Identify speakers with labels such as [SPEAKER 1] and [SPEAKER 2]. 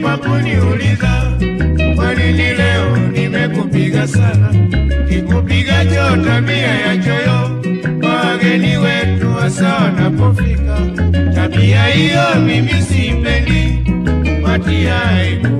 [SPEAKER 1] kwa kuniuliza kwa nini leo nimekupiga sana. Kikupiga cho tabia ya choyo kwa wageni wetu hasa wanapofika. Tabia hiyo mimi sipendi, watia aibu